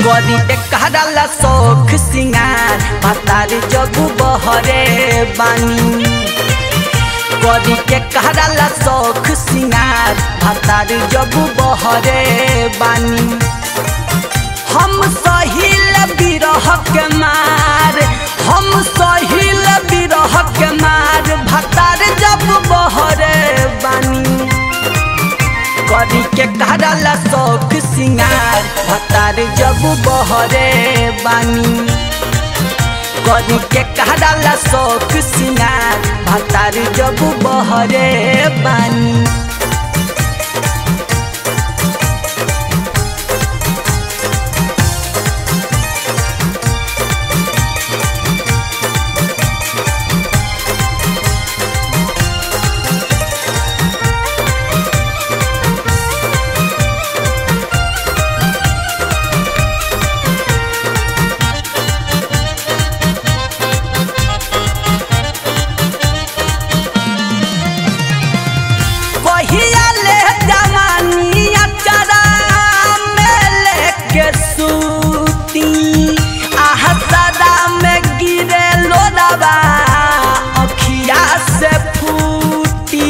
करी एकहराला शौख सिंगार भतार जबू बहरे बानी करी के कहराला शौख सिंगार भतार जबू बहरे बानी हम सहिल बिरह के मार हम सहिल बिरह के मार भतार जब बहरे बानी करी के कहराला शौख सिंगार भतार जब बहरे बानी करी के कहराला शौख सिंगार भतार जब बहरे बानी कहिया ले जवानी अचरा में लेके सूती आह सदा में गिरे लोडवा अखिया से फूटी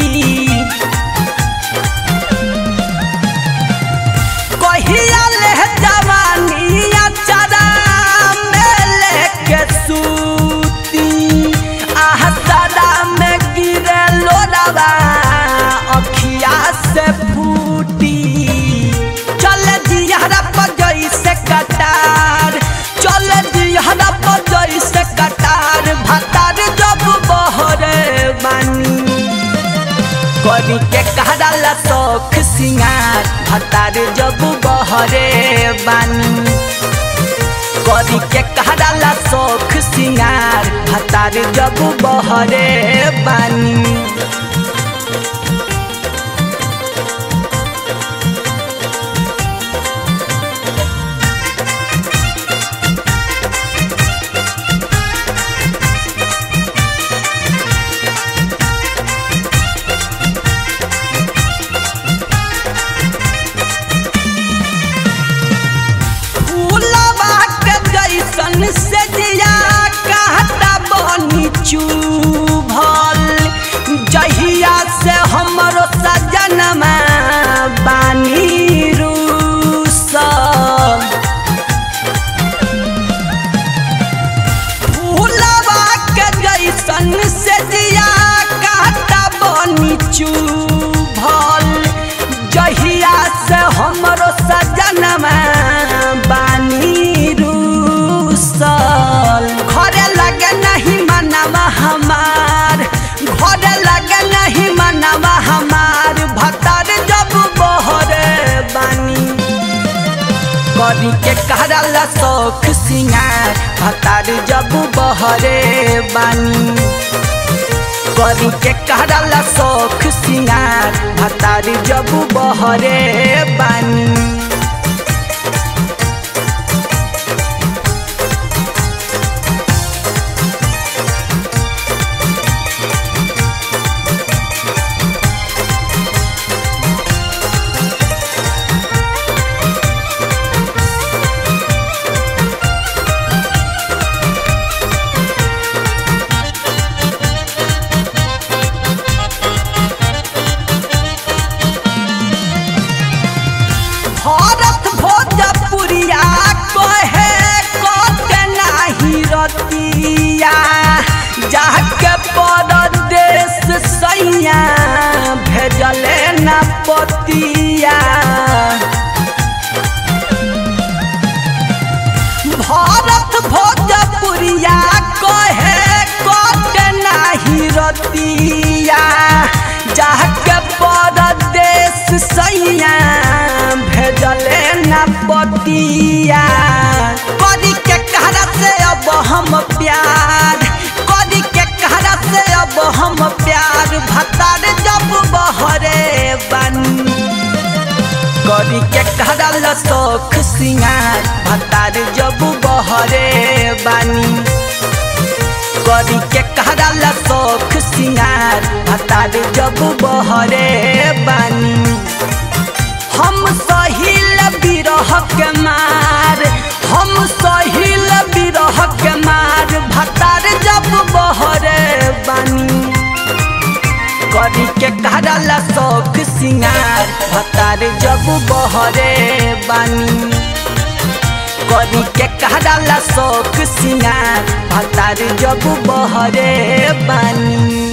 कहिया ले जवानी अचरा में लेके सूती आह सदा में गिरे लोडवा अखिया से फूटी चल दिहरा पर से कटार चल दिहरा पर से कटार भतार जब बहरे बानी करी के कहराला शौख सिंगार भतार जब बहरे बानी करी के कहराला शौख सिंगार भतार जब बहरे बानी फूलवा के जैसन से दिया कहता बनी चुभल जहिया से हमरो सजनमा बानी रूसल फूलवा के जैसन से दिया कहता बनी चुभल जहिया से हमरो सजनमा बानी रूसल घरे लगे नहीं मनवा हमार घरे लगे नहीं मनवा हमार भतार जब बहरे बानी करी के कहराला शौख सिंगार भतार जब बहरे बानी करी के कहराला शौख सिंगार भतार जब बहरे बानी भरत भोजपुरिया कहे कते नाही रतिया जाके परदेश सैया भेजले न पतिया भरत भोजपुरिया कहे कते नाही रतिया जाके परदेश सैया भेजले न पतिया करी के कहरा से अब हम प्यार करी के कहरा से अब हम प्यार भतार जब बहरे बनी करी के कहराला शौख सिंगार भतार जब बहरे बानी करी के कहराला शौख सिंगार भतार जब बहरे बानी हम सहिल बिरह के मार हम सहिल बिरह के मार भतार जब बहरे बानी करी के करला शौक सिंगार भतार जब बहरे बानी करी के करला शौक सिंगार भतार जब बहरे बानी